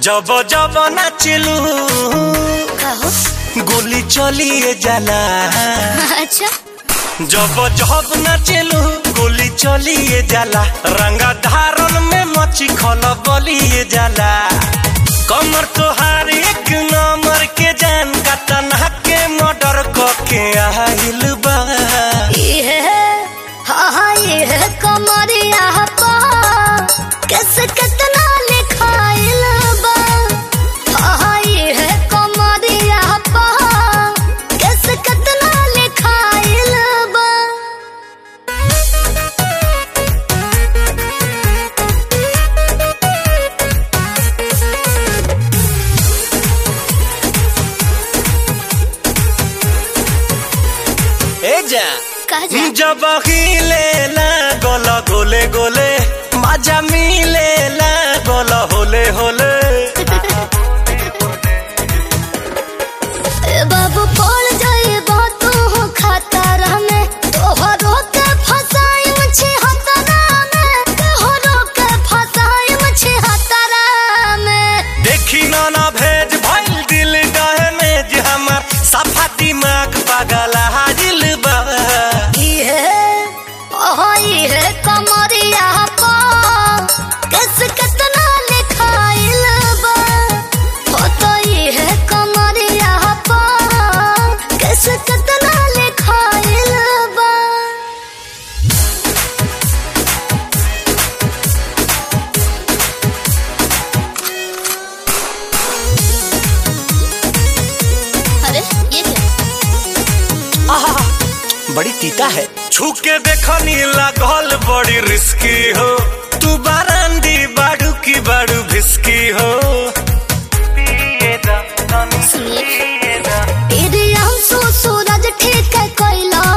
जब जब नाचलू कहो गोली चलिए जाला अच्छा जब जब नाचलू गोली चलिए जाला रंगा धारन में मची खल बलिए जाला कमर तोहार एक नंबर के जान का तनहा के मर्डर के आहिल बा ये हाँ हाँ ये कमरिया पा कैसे कितना लिखाइल बा हाँ हाँ ये कमरिया पा कैसे कितना लिखाइल बा ए जा कह जा जब हिले ला गोल गोले गोले मजा मिले ला गोल होले होले ए बाबू पड़ जाए बातों हो खतरा में तोहरो के फसाई मुझे हतरा में तोहरो के फसाई मुझे हतरा में देखी ना ना भेज भइल दिल डहे में जे हमर सफा दिमाग पागल हाजिल बा ये ओह ये कमरिया पा कैसे कितना लिखाइल बा हो तो ये कमरिया पा कैसे कितना लिखाइल बा अरे ये क्या आहा, बड़ी तीता है छू के देखनी लागल बड़ी रिस्की हो तू बारांदी बाड़ू की बाड़ू भिस्की हो सुनिए तेरे आंसू सूरज ठीक है कोयला